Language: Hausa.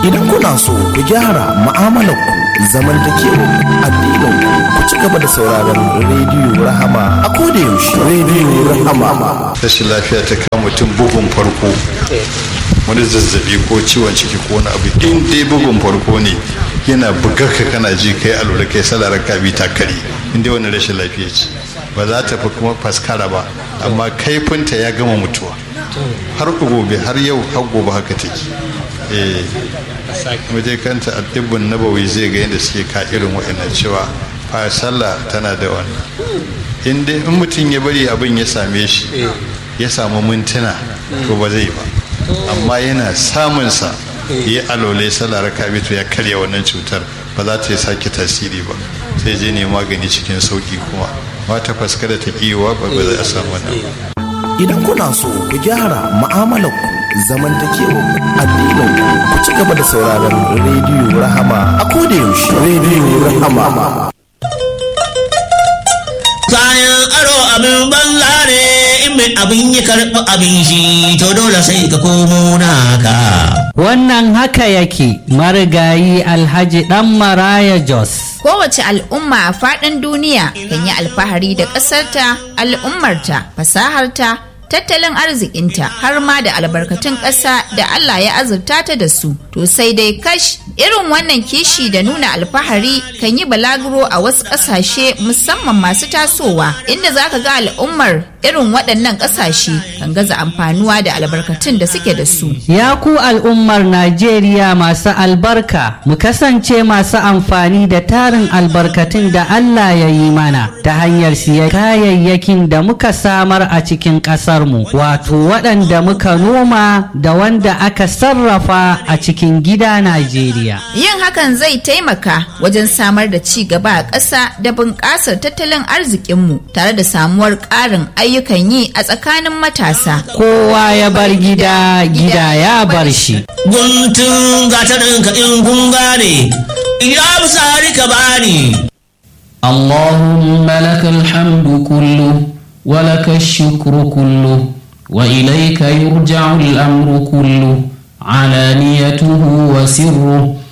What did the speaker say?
Idan kuna so ku gyara mu'amalarku zamantakewar addinin ku ci gaba da sauraron rediyo Rahama a koda yaushe rediyo Rahama. rashin lafiya ta kama mutum bugun farko wani zazzabi ko ciwon ciki ko wani abu in dai bugun farko ne yana bugar ka kana ji kai alura kai salarar ka bi ta kare in dai wani rashin lafiya ce ba za ta fi kuma faskara ba amma kaifinta ya gama mutuwa har gobe har yau har gobe haka take eh waje kanta addibin nabawi zai ga yadda suke ka irin wa'annan cewa fa sallah tana da wannan in dai in mutum ya bari abin ya same shi ya samu mintuna to ba zai ba amma yana samunsa ya alole sallah raka to ya karya wannan cutar ba za ta yi sake tasiri ba sai je ne magani cikin sauki kuma ba ta faskara ta kiwa ba ba za a samu wannan ba Idan kuna so ku gyara mu'amalarku zamantakewar addinin ku ci gaba da sauraron rediyo Rahama a koda yaushe rediyo Rahama. kayan aro abin banza ne in mai abin ya karɓi abin shi to dole sai ka komo naka Wannan haka yake marigayi Alhaji ɗan Maraya Jos. Kowace al'umma a faɗin duniya kan yi alfahari da ƙasarta, al'ummarta, fasaharta, tattalin arzikinta har ma da albarkatun ƙasa da Allah ya azurta ta da su. To sai dai kash irin wannan kishi da nuna alfahari kan yi balaguro a wasu ƙasashe musamman masu tasowa inda za ka ga al'ummar irin waɗannan ƙasashe kan gaza amfanuwa da albarkatun da suke da su. Ya ku al'ummar Najeriya masu albarka, mu kasance masu amfani da tarin albarkatun da Allah ya yi mana ta hanyar siya kayayyakin da muka samar a cikin ƙasarmu, wato waɗanda muka noma da wanda aka sarrafa a cikin gida Najeriya. Yin hakan zai taimaka wajen samar da ci gaba a ƙasa da bunƙasar tattalin arzikinmu tare da samuwar ƙarin ayyukan yi a tsakanin matasa. Kowa ya bar gida, gida ya bar shi. guntun gatarin ka in kun gane ya sari ka bani اللهم لك الحمد كله ولك الشكر كله وإليك يرجع الأمر كله علانيته وسره